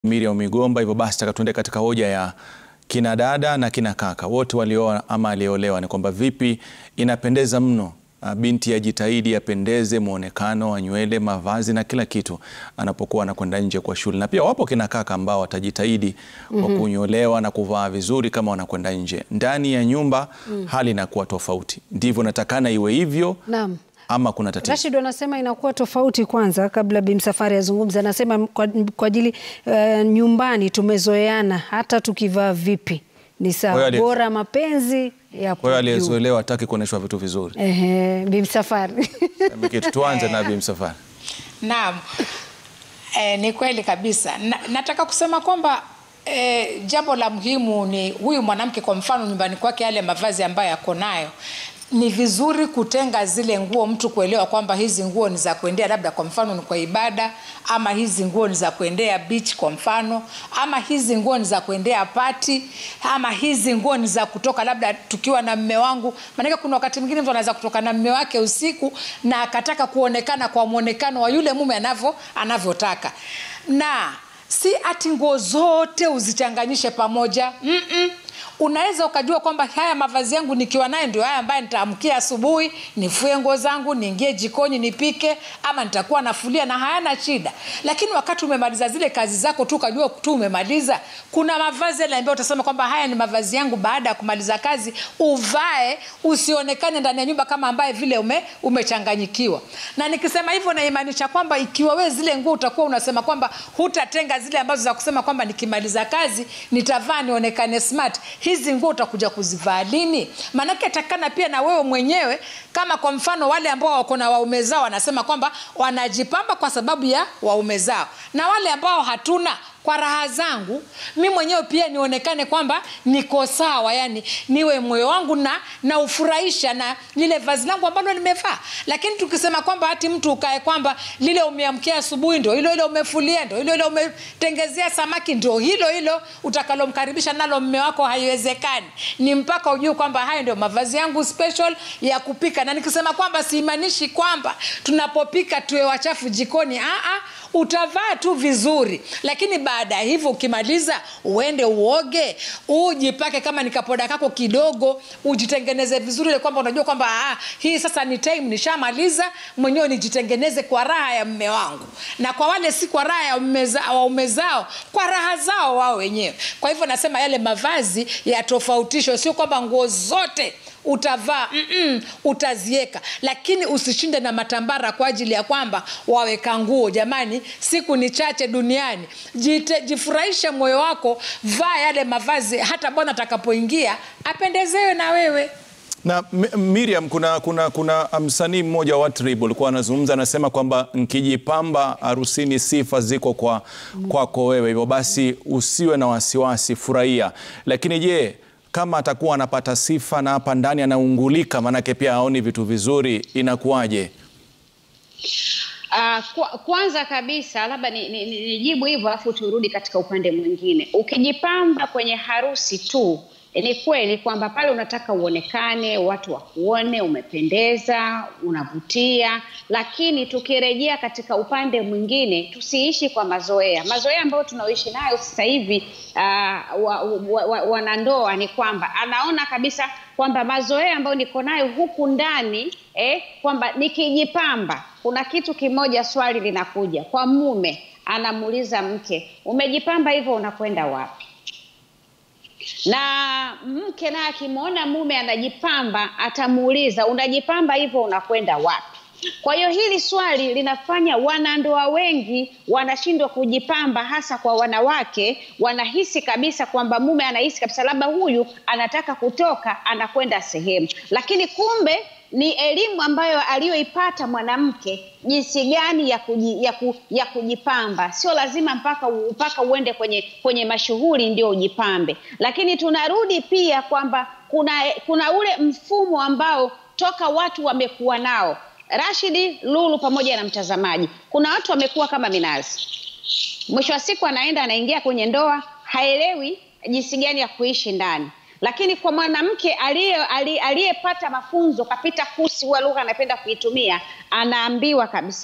Miriam Migomba. Hivyo basi taka tuende katika hoja ya kina dada na kina kaka wote walioa ama aliolewa, ni kwamba vipi inapendeza mno binti ajitahidi apendeze mwonekano wa nywele, mavazi na kila kitu anapokuwa anakwenda nje kwa shule. Na pia wapo kina kaka ambao watajitahidi kwa kunyolewa na kuvaa vizuri kama wanakwenda nje. Ndani ya nyumba hali inakuwa tofauti. Ndivyo natakana iwe hivyo Naam. ama kuna tatizo? Rashid anasema inakuwa tofauti. Kwanza, kabla Bi Msafwari azungumza, anasema kwa, kwa ajili uh, nyumbani tumezoeana, hata tukivaa vipi ni Kwa hiyo sawa, ali- bora mapenzi Kwa hiyo yapo juu. aliyezoelewa hataki kuonyeshwa vitu vizuri. Ehe, Bi Msafwari Kitu tuanze na Bi Msafwari. Naam. E, ni kweli kabisa na, nataka kusema kwamba e, jambo la muhimu ni huyu mwanamke kwa mfano nyumbani kwake yale mavazi ambayo yako nayo ni vizuri kutenga zile nguo mtu kuelewa kwamba hizi nguo ni za kuendea labda kwa mfano ni kwa ibada ama hizi nguo ni za kuendea beach kwa mfano ama hizi nguo ni za kuendea pati ama hizi nguo ni za kutoka labda tukiwa na mme wangu maanake kuna wakati mwingine mtu anaweza kutoka na mme wake usiku na akataka kuonekana kwa mwonekano wa yule mume anavyo anavyotaka na si ati nguo zote uzichanganyishe pamoja Mm-mm unaweza ukajua kwamba haya mavazi yangu nikiwa naye ndio haya ambaye nitaamkia asubuhi nifue nguo zangu niingie jikoni nipike ama nitakuwa nafulia na hayana shida lakini wakati umemaliza zile kazi zako tu ukajua tu umemaliza kuna mavazi yale ambayo utasema kwamba haya ni mavazi yangu baada ya kumaliza kazi uvae usionekane ndani ya nyumba kama ambaye vile ume, umechanganyikiwa na nikisema hivyo naimaanisha kwamba ikiwa wewe zile nguo utakuwa unasema kwamba hutatenga zile ambazo za kusema kwamba nikimaliza kazi nitavaa nionekane smart hizi nguo utakuja kuzivaa lini maanake takana pia na wewe mwenyewe kama kwa mfano wale ambao wako na waume zao wanasema kwamba wanajipamba kwa sababu ya waume zao na wale ambao hatuna kwa raha zangu mi mwenyewe pia nionekane kwamba niko sawa yani niwe moyo wangu na na ufurahisha na lile vazi langu ambalo nimevaa lakini tukisema kwamba hati mtu ukae kwamba lile umeamkia asubuhi ndo hilo hilo umefulia ndo hilo hilo umetengezea samaki ndo hilo hilo utakalomkaribisha nalo mme wako haiwezekani ni mpaka ujue kwamba hayo ndio mavazi yangu special ya kupika na nikisema kwamba simaanishi kwamba tunapopika tuwe wachafu jikoni Aa, utavaa tu vizuri lakini baada ya hivyo ukimaliza uende uoge ujipake kama nikapoda kako kidogo ujitengeneze vizuri ile kwamba unajua kwamba ah, hii sasa ni time nishamaliza mwenyewe nijitengeneze kwa raha ya mme wangu na kwa wale si kwa raha ya waume za- waume zao kwa raha zao wao wenyewe kwa hivyo nasema yale mavazi yatofautishwe sio kwamba nguo zote utavaa mm-mm, utazieka lakini usishinde na matambara kwa ajili ya kwamba waweka nguo jamani siku ni chache duniani Jite, jifurahishe moyo wako vaa yale mavazi hata bwana atakapoingia apendezewe na wewe Na M- Miriam, kuna, kuna, kuna msanii mmoja wa Trib alikuwa anazungumza, anasema kwamba nkijipamba harusini sifa ziko kwa kwako wewe, hivyo basi usiwe na wasiwasi, furahia. Lakini je, kama atakuwa anapata sifa na hapa ndani anaungulika, maanake pia haoni vitu vizuri, inakuwaje? Uh, kwa, kwanza kabisa labda nijibu ni, ni, nijibu hivyo alafu turudi katika upande mwingine. Ukijipamba kwenye harusi tu eh, ni kweli kwamba pale unataka uonekane, watu wakuone, umependeza, unavutia, lakini tukirejea katika upande mwingine, tusiishi kwa mazoea. Mazoea ambayo tunaoishi nayo sasa hivi uh, wa, wa, wa, wanandoa ni kwamba anaona kabisa kwamba mazoea ambayo niko nayo huku ndani eh, kwamba nikijipamba kuna kitu kimoja swali linakuja kwa mume anamuuliza mke umejipamba hivyo unakwenda wapi na mke naye akimwona mume anajipamba atamuuliza unajipamba hivyo unakwenda wapi kwa hiyo hili swali linafanya wanandoa wengi wanashindwa kujipamba hasa kwa wanawake wanahisi kabisa kwamba mume anahisi kabisa labda huyu anataka kutoka anakwenda sehemu lakini kumbe ni elimu ambayo aliyoipata mwanamke jinsi gani ya, kuji, ya, ku, ya kujipamba sio lazima mpaka u- mpaka uende kwenye kwenye mashughuli ndio ujipambe lakini tunarudi pia kwamba kuna kuna ule mfumo ambao toka watu wamekuwa nao rashidi lulu pamoja na mtazamaji kuna watu wamekuwa kama minazi mwisho wa siku anaenda anaingia kwenye ndoa haelewi jinsi gani ya kuishi ndani lakini kwa mwanamke aliye- ali- aliyepata mafunzo kapita kusi huwa lugha anapenda kuitumia anaambiwa kabisa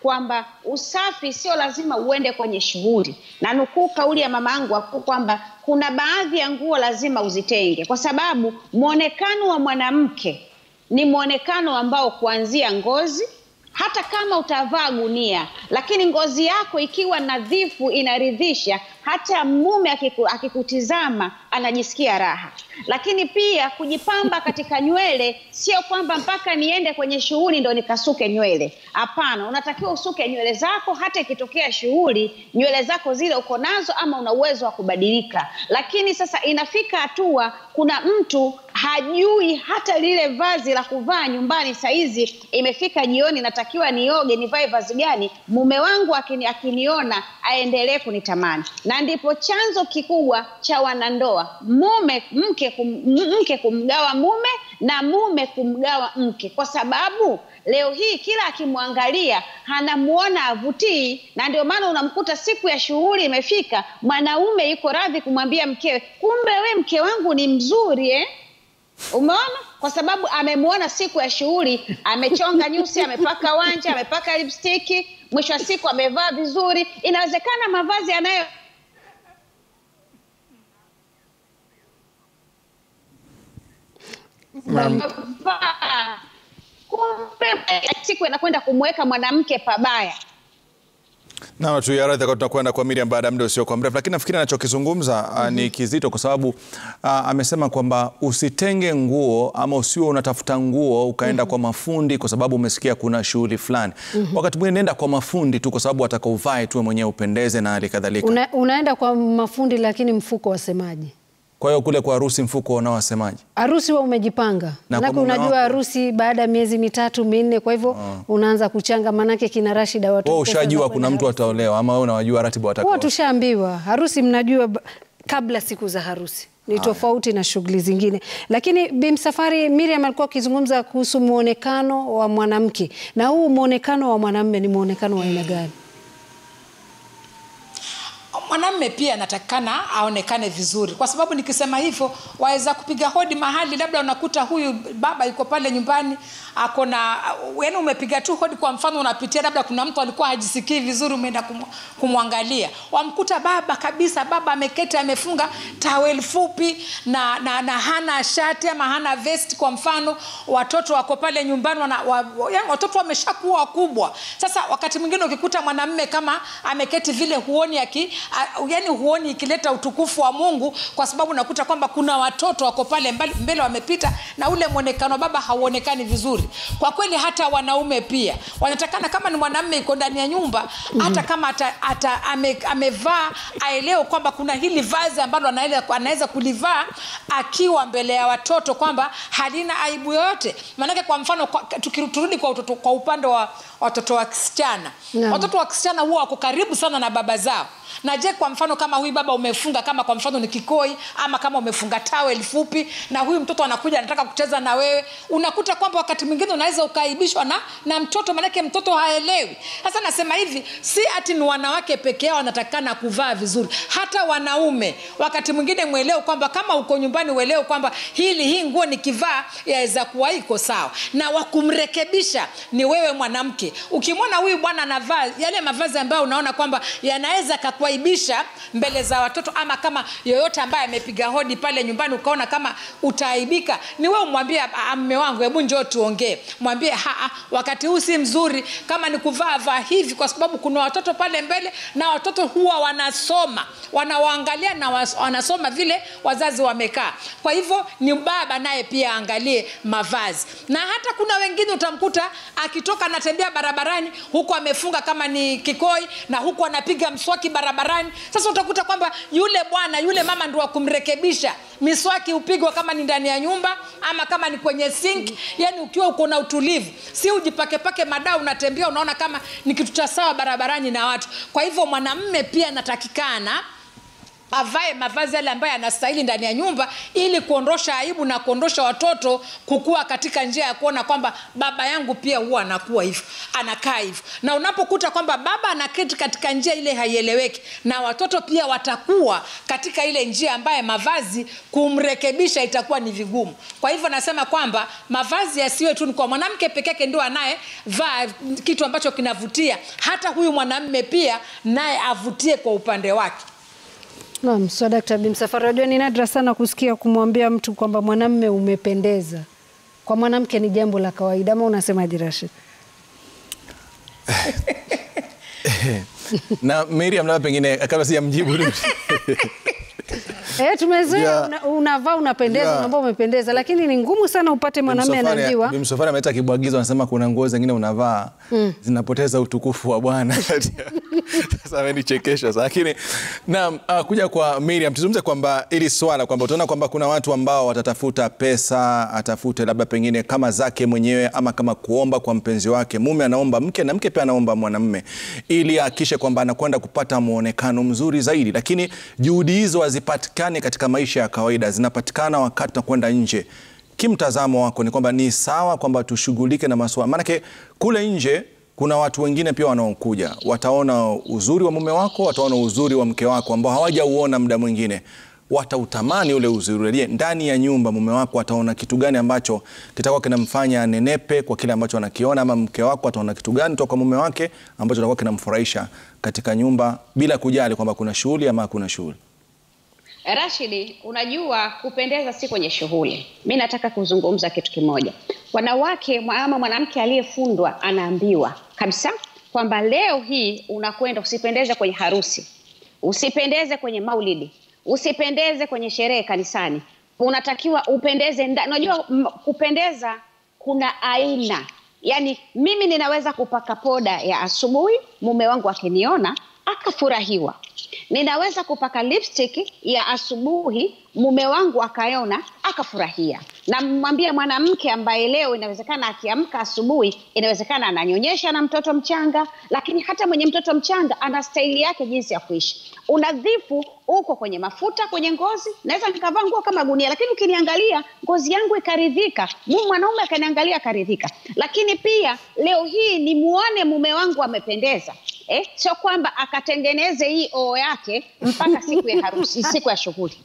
kwamba usafi sio lazima uende kwenye shughuli, na nukuu kauli ya mama yangu wakuu kwamba kuna baadhi ya nguo lazima uzitenge, kwa sababu mwonekano wa mwanamke ni mwonekano ambao kuanzia ngozi hata kama utavaa gunia, lakini ngozi yako ikiwa nadhifu, inaridhisha, hata mume akiku, akikutizama anajisikia raha. Lakini pia kujipamba katika nywele, sio kwamba mpaka niende kwenye shughuli ndo nikasuke nywele. Hapana, unatakiwa usuke nywele zako, hata ikitokea shughuli nywele zako zile uko nazo, ama una uwezo wa kubadilika. Lakini sasa inafika hatua, kuna mtu hajui hata lile vazi la kuvaa nyumbani. Saizi imefika jioni, natakiwa nioge, nivae vazi gani? Mume wangu akini, akiniona aendelee kunitamani, na ndipo chanzo kikubwa cha wanandoa, mume mke, kum, mke kumgawa mume na mume kumgawa mke, kwa sababu leo hii kila akimwangalia anamuona avutii, na ndio maana unamkuta siku ya shughuli imefika, mwanaume yuko radhi kumwambia mkewe, kumbe we mke wangu ni mzuri eh? Umeona, kwa sababu amemwona siku ya shughuli, amechonga nyusi, amepaka wanja, amepaka lipstiki, mwisho wa siku amevaa vizuri. Inawezekana mavazi anayo vaa, kumbe siku inakwenda kumweka mwanamke pabaya. Na tu ya radhi tunakwenda kwa Miriam baada ya muda usio kwa mrefu, lakini nafikiri anachokizungumza mm -hmm. ni kizito kwa sababu uh, amesema kwamba usitenge nguo ama usiwe unatafuta nguo ukaenda mm -hmm. kwa mafundi kwa sababu umesikia kuna shughuli fulani mm -hmm. wakati mwingine nenda kwa mafundi tu kwa sababu ataka uvae tu mwenyewe upendeze na hali kadhalika. Una, unaenda kwa mafundi lakini mfuko wasemaje? Kwa hiyo kule kwa harusi mfuko unao wasemaje? Harusi wa umejipanga, manake unajua harusi baada ya miezi mitatu minne, kwa hivyo unaanza kuchanga, manake kina Rashida watu wewe ushajua kuna mtu ataolewa ama wewe unawajua ratiba watakao? Huwa tushaambiwa harusi, mnajua kabla siku za harusi ni tofauti na shughuli zingine. Lakini Bimsafari, Miriam alikuwa akizungumza kuhusu mwonekano wa mwanamke, na huu mwonekano wa mwanamume ni mwonekano wa aina gani? mwanamme pia anatakikana aonekane vizuri, kwa sababu nikisema hivyo waweza kupiga hodi mahali, labda unakuta huyu baba yuko pale nyumbani ako na yaani, umepiga tu hodi, kwa mfano unapitia, labda kuna mtu alikuwa hajisikii vizuri, umeenda kum, kumwangalia, wamkuta baba kabisa, baba ameketi amefunga tawel fupi na, na, na hana shati ama hana vest kwa mfano, watoto wako pale nyumbani wana, wa, yaani watoto wameshakuwa wakubwa. Sasa wakati mwingine ukikuta mwanamme kama ameketi vile, huoni aki yani huoni ikileta utukufu wa Mungu, kwa sababu unakuta kwamba kuna watoto wako pale mbele wamepita, na ule mwonekano baba hauonekani vizuri. Kwa kweli, hata wanaume pia wanatakana, kama ni mwanamume iko ndani ya nyumba, hata kama ata, ata, ame, amevaa aelewe kwamba kuna hili vazi ambalo anaweza kulivaa akiwa mbele ya watoto, kwamba halina aibu yoyote. Maanake kwa mfano, tukirudi kwa, kwa upande wa watoto wa kisichana no. Watoto wa kisichana huwa wako karibu sana na baba zao na je, kwa mfano kama huyu baba umefunga kama kwa mfano ni kikoi ama kama umefunga tawel fupi, na huyu mtoto anakuja anataka kucheza na wewe, unakuta kwamba wakati mwingine unaweza ukaaibishwa na, na mtoto, maanake mtoto haelewi. Sasa nasema hivi, si ati ni wanawake peke yao wanatakikana kuvaa vizuri, hata wanaume wakati mwingine mwelewe kwamba kama uko nyumbani uelewe kwamba hili hii nguo nikivaa yaweza kuwa iko sawa, na wakumrekebisha ni wewe mwanamke. Ukimwona huyu bwana anavaa yale mavazi ambayo unaona kwamba yanaweza kuaibisha mbele za watoto, ama kama yoyote ambaye amepiga hodi pale nyumbani ukaona kama utaaibika, ni wewe umwambie, mme wangu, hebu njoo tuongee. Mwambie haa, wakati huu si mzuri, kama ni kuvaa vaa hivi, kwa sababu kuna watoto pale mbele, na watoto huwa wanasoma, wanawaangalia na wanasoma vile wazazi wamekaa. Kwa hivyo ni baba naye pia aangalie mavazi, na hata kuna wengine utamkuta akitoka anatembea barabarani, huku amefunga kama ni kikoi, na huku anapiga mswaki barabarani. Sasa utakuta kwamba yule bwana yule mama ndio wa kumrekebisha. Miswaki upigwa kama ni ndani ya nyumba ama kama ni kwenye sink, yani ukiwa uko na utulivu, si ujipakepake madaa unatembea unaona kama ni kitu cha sawa barabarani na watu. Kwa hivyo mwanamme pia anatakikana avae mavazi yale ambayo anastahili ndani ya nyumba ili kuondosha aibu na kuondosha watoto kukua katika njia ya kuona kwamba baba yangu pia huwa anakuwa hivyo anakaa hivyo na unapokuta kwamba baba anaketi katika njia ile haieleweki na watoto pia watakuwa katika ile njia ambaye mavazi kumrekebisha itakuwa ni vigumu kwa hivyo nasema kwamba mavazi yasiwe tu ni kwa mwanamke peke yake ndio anayevaa kitu ambacho kinavutia hata huyu mwanamme pia naye avutie kwa upande wake Naam, so Dkt. Bimsafari, unajua ni nadra sana kusikia kumwambia mtu kwamba mwanamme umependeza. Kwa mwanamke ni jambo la kawaida, ama unasemaje Rashid? na Miriam, labda pengine kabla sijamjibu Eh, tumezoea Yeah. una, unavaa unapendeza, Yeah. unaambia umependeza, lakini ni ngumu sana upate mwanamume anajua. Bimsofari ameleta kibwagizo, anasema kuna nguo zingine unavaa zinapoteza utukufu wa Bwana. Sasa amenichekesha sasa, lakini naam, uh, kuja kwa Miriam, tuzungumze kwamba ili swala kwamba utaona kwamba kuna watu ambao watatafuta pesa, atafute labda pengine kama zake mwenyewe ama kama kuomba kwa mpenzi wake. Mume anaomba mke na mke pia anaomba mwanamume ili ahakikishe kwamba anakwenda kupata mwonekano mzuri zaidi, lakini juhudi hizo hazipatikani katika maisha ya kawaida, zinapatikana wakati tunakwenda nje kimtazamo wako ni kwamba ni sawa kwamba tushughulike na masuala, maanake kule nje kuna watu wengine pia wanaokuja, wataona uzuri wa mume wako, wataona uzuri wa mke wako ambao hawajauona muda mwingine, watautamani ule uzuri. Je, ndani ya nyumba mume wako ataona kitu gani ambacho kitakuwa kinamfanya anenepe kwa kile ambacho anakiona, ama mke wako ataona kitu gani toka kwa mume wake ambacho kitakuwa kinamfurahisha katika nyumba, bila kujali kwamba kuna shughuli ama hakuna shughuli? Rashidi, unajua kupendeza si kwenye shughuli. Mi nataka kuzungumza kitu kimoja. Wanawake mwa- ama mwanamke aliyefundwa anaambiwa kabisa kwamba leo hii unakwenda, usipendeze kwenye harusi, usipendeze kwenye maulidi, usipendeze kwenye sherehe kanisani. Unatakiwa upendeze ndani. Unajua m- kupendeza kuna aina, yaani mimi ninaweza kupaka poda ya asubuhi, mume wangu akiniona akafurahiwa ninaweza kupaka lipstick ya asubuhi mume wangu akaona akafurahia namwambia mwanamke ambaye leo inawezekana akiamka asubuhi inawezekana ananyonyesha na mtoto mchanga lakini hata mwenye mtoto mchanga ana staili yake jinsi ya kuishi unadhifu uko kwenye mafuta kwenye ngozi naweza nikavaa nguo kama gunia lakini ukiniangalia ngozi yangu ikaridhika mu mwanaume akaniangalia akaridhika lakini pia leo hii nimuone mume wangu amependeza eh? sio kwamba akatengeneze hii oo yake mpaka siku ya harusi siku ya shughuli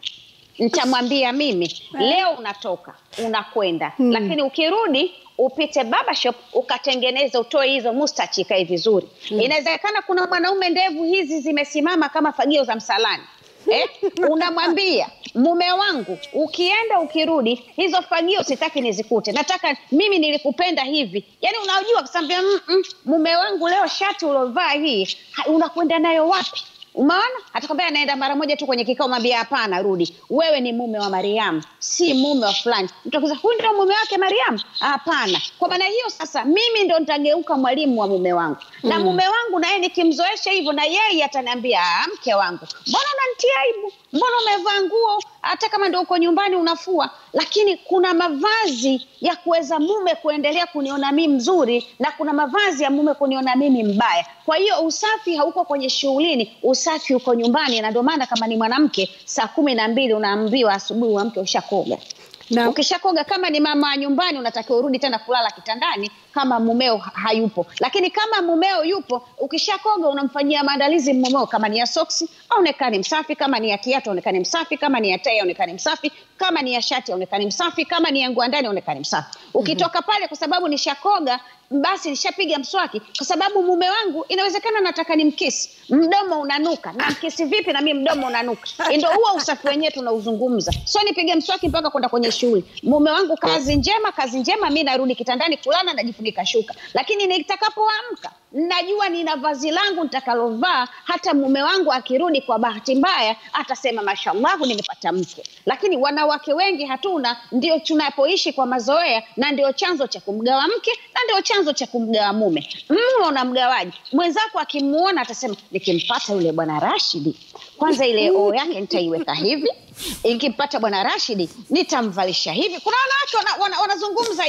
nitamwambia mimi leo unatoka unakwenda hmm. lakini ukirudi upite baba shop ukatengeneza utoe hizo mustachi ikae vizuri hmm. inawezekana kuna mwanaume ndevu hizi zimesimama kama fagio za msalani eh? unamwambia mume wangu ukienda ukirudi hizo fagio sitaki nizikute nataka mimi nilikupenda hivi yaani unajua kusambia mm -mm, mume wangu leo shati ulovaa hii ha- unakwenda nayo wapi umeona atakwambia anaenda mara moja tu kwenye kikao mwambia hapana rudi wewe ni mume wa mariamu si mume wa fulani mtakuza huyu ndio mume wake mariamu hapana kwa maana hiyo sasa mimi ndo nitageuka mwalimu wa mume wangu na mume wangu naye nikimzoesha hivyo na yeye ataniambia "Ah, mke wangu mbona unanitia aibu mbona umevaa nguo hata kama ndo uko nyumbani unafua lakini kuna mavazi ya kuweza mume kuendelea kuniona mimi mzuri na kuna mavazi ya mume kuniona mimi mbaya kwa hiyo usafi hauko kwenye shughulini usafi uko nyumbani na ndio maana kama ni mwanamke saa kumi na mbili unaambiwa asubuhi mwanamke ushakoga Na- ukishakoga kama ni mama wa nyumbani unatakiwa urudi tena kulala kitandani kama mumeo ha- hayupo lakini kama mumeo yupo ukishakoga unamfanyia maandalizi mumeo kama ni ya soksi aonekane msafi kama ni ya kiatu aonekane msafi kama ni ya tai aonekane msafi kama ni ya shati aonekane msafi kama ni ya nguo ya ndani aonekane msafi ukitoka pale kwa sababu nishakoga basi nishapiga mswaki kwa sababu mume wangu inawezekana nataka ni mkisi mdomo unanuka na mkisi vipi na mimi mdomo unanuka ndio huo usafi wenyewe tunauzungumza sio nipige mswaki mpaka kwenda kwenye shughuli mume wangu kazi njema kazi njema mi narudi kitandani kulala najifunika shuka lakini nitakapoamka najua nina vazi langu nitakalovaa hata mume wangu akirudi kwa bahati mbaya atasema mashallahu nimepata mke lakini wanawake wengi hatuna ndio tunapoishi kwa mazoea na ndio chanzo cha kumgawa mke na ndio chanzo cha kumgawa mume mume unamgawaji mwenzako akimuona atasema nikimpata yule bwana rashidi kwanza ile oo yake nitaiweka hivi ikimpata bwana rashidi nitamvalisha hivi kuna wanawake wana, wana, wanazungumza hivi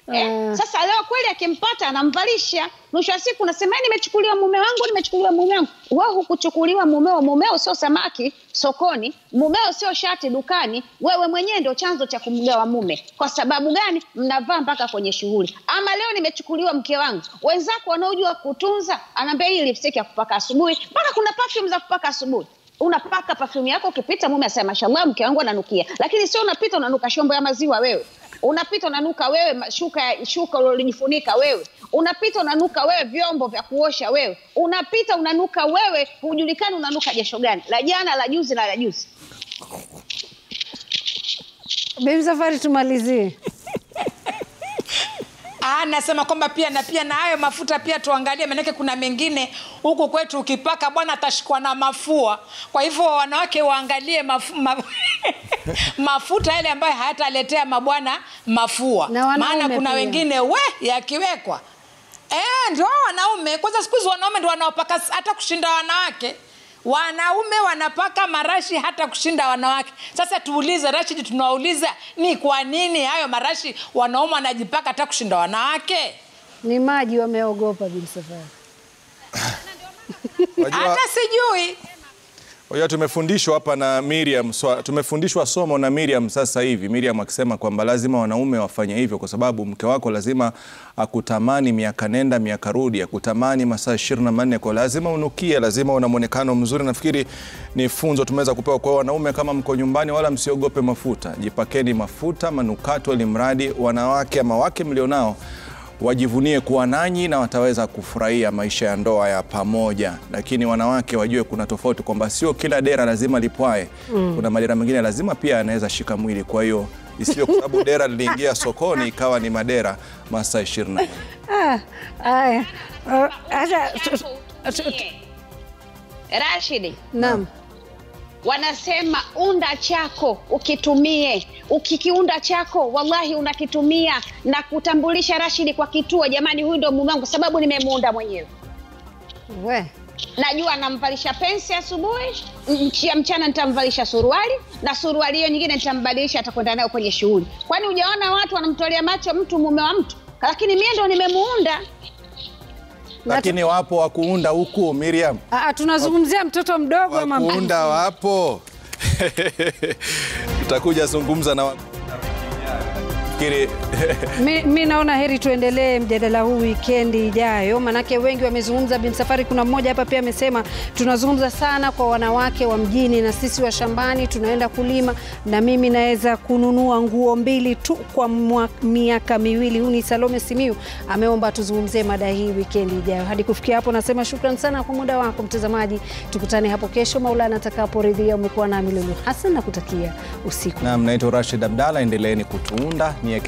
Eh, sasa leo kweli akimpata anamvalisha, mwisho wa siku unasema "Eh, nimechukuliwa mume wangu, nimechukuliwa mume wangu. Wewe hukuchukuliwa mumeo, mumeo sio samaki sokoni, mumeo sio shati dukani. Wewe mwenyewe ndio chanzo cha kumgawa mume. Kwa sababu gani? Mnavaa mpaka kwenye shughuli. Ama leo nimechukuliwa mke wangu, wenzako wanaojua kutunza, anaambia hii lipstick ya kupaka asubuhi, mpaka kuna perfume za kupaka asubuhi unapaka perfume yako, ukipita mume asema mashallah, mke wangu ananukia, lakini sio unapita unanuka shombo ya maziwa wewe unapita unanuka wewe ma- shuka ya- shuka uliojifunika wewe unapita unanuka wewe vyombo vya kuosha wewe unapita unanuka wewe hujulikani unanuka jasho gani la jana la juzi na la juzi Bibi Safari, tumalizie. Ah, nasema kwamba pia na pia na hayo mafuta pia tuangalie, maanake kuna mengine huku kwetu ukipaka bwana atashikwa na mafua. Kwa hivyo wanawake waangalie mafu, ma, mafuta yale ambayo hayataletea mabwana mafua, Na wanaume maana kuna pia. wengine we yakiwekwa Eh, ndio wanaume. Kwanza siku hizi wanaume ndio wanaopaka hata kushinda wanawake. Wanaume wanapaka marashi hata kushinda wanawake. Sasa tuulize Rashid, tunawauliza ni kwa nini hayo marashi wanaume wanajipaka hata kushinda wanawake? Ni maji wameogopa, Bibi Safari. Wajua, Hata sijui. wajua tumefundishwa hapa na Miriam, swa- tumefundishwa somo na Miriam sasa hivi, Miriam akisema kwamba lazima wanaume wafanye hivyo kwa sababu mke wako lazima akutamani miaka nenda miaka rudi, akutamani masaa ishirini na manne kwa lazima unukie, lazima una mwonekano mzuri. Nafikiri ni funzo tumeweza kupewa kwa wanaume, kama mko nyumbani, wala msiogope mafuta, jipakeni mafuta manukato, ili mradi wanawake ama wake mlionao wajivunie kuwa nanyi na wataweza kufurahia maisha ya ndoa ya pamoja. Lakini wanawake wajue kuna tofauti kwamba sio kila dera lazima lipwae. Kuna madera mengine lazima pia yanaweza shika mwili. Kwa hiyo isiyo kwa sababu dera liliingia sokoni ikawa ni madera masaa ishirini na nne. Ah, haya. Ah, Hata tu- tu- Rashidi, naam. wanasema unda chako ukitumie. Ukikiunda chako, wallahi unakitumia na kutambulisha Rashidi kwa kituo. Jamani, huyu ndo mume wangu, sababu nimemuunda mwenyewe. We. Najua namvalisha pensi asubuhi, nchi ya mchana nitamvalisha suruali, na suruali hiyo nyingine nitambadilisha, atakwenda nayo kwenye shughuli. Kwani hujaona watu wanamtolea macho mtu mume wa mtu? Lakini mie ndo nimemuunda. Lakini wapo wa kuunda huku, Miriam, Ah, ah, tunazungumzia mtoto mdogo wa ama mtu kuunda wapo. Tutakuja zungumza na wa- fikiri Mi, mi naona heri tuendelee mjadala huu wikendi ijayo, manake wengi wamezungumza. Bin Safari, kuna mmoja hapa pia amesema tunazungumza sana kwa wanawake wa mjini na sisi wa shambani tunaenda kulima, na mimi naweza kununua nguo mbili tu kwa mwa- miaka miwili. Huu ni Salome Simiu ameomba tuzungumzie mada hii wikendi ijayo. Hadi kufikia hapo, nasema shukran sana kwa muda wako mtazamaji. Tukutane hapo kesho, Maulana atakaporidhia. Umekuwa nami Lulu Hassan na kutakia usiku Naam, naitwa Rashid Abdalla, endeleeni kutuunda